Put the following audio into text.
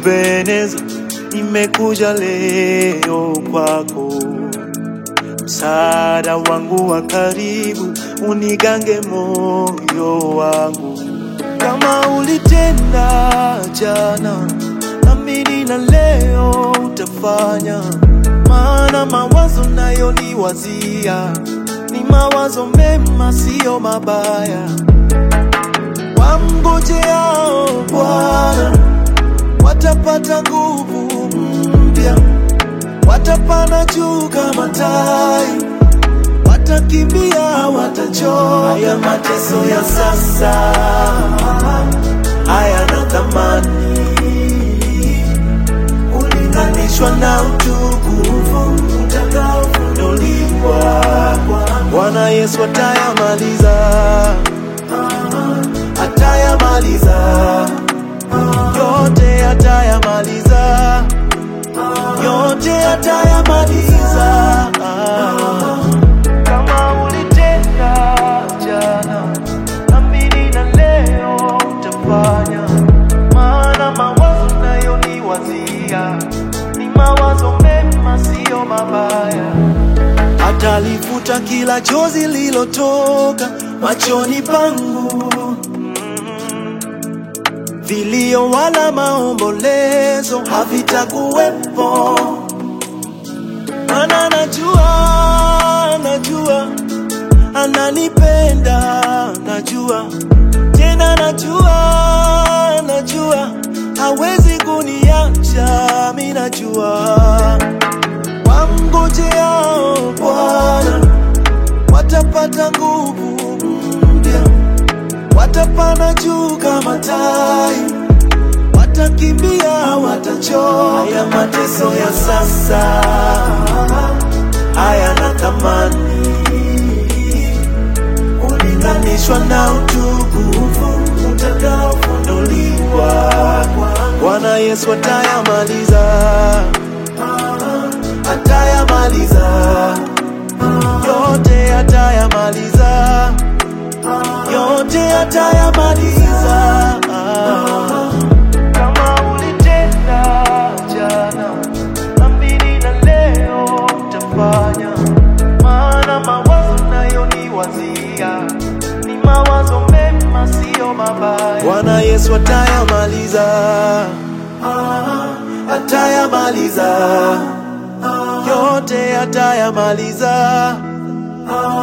Ebeneza, nimekuja leo kwako, msaada wangu wa karibu, unigange moyo wangu, kama ulitenda jana, naamini na leo utafanya, maana mawazo nayo niwazia ni mawazo mema, siyo mabaya. Wamngojeao Bwana watapata nguvu mpya, watapanda juu kama tai, watakimbia, watachoka. Haya mateso ya sasa hayana thamani ulinganishwa na utukufu utakaofunuliwa. Bwana Yesu atayamaliza, atayamaliza yote, atayamaliza yote, atayamaliza. Kama ulitenda jana, amini na leo utafanya, maana mawazo nayo ni wazia, ni mawazo mema, siyo mabaya. Atalifuta kila chozi lilotoka machoni pangu, vilio wala maombolezo havitakuwepo, maana najua, najua ananipenda, najua tena, najua, najua hawezi kuniacha, mi najua wamngojeao Bwana watapata nguvu mpya, watapanda juu kama tai, watakimbia, watachoka. Haya mateso ya sasa hayana thamani ulinganishwa na utukufu utakaofunuliwa. Bwana Yesu atayamaliza atayamaliza yote, atayamaliza yote, atayamaliza. Kama ulitenda jana, amini na leo utafanya, maana mawazo nayo ni wazia, ni mawazo mema, siyo mabaya. Bwana Yesu atayamaliza, atayamaliza yote atayamaliza.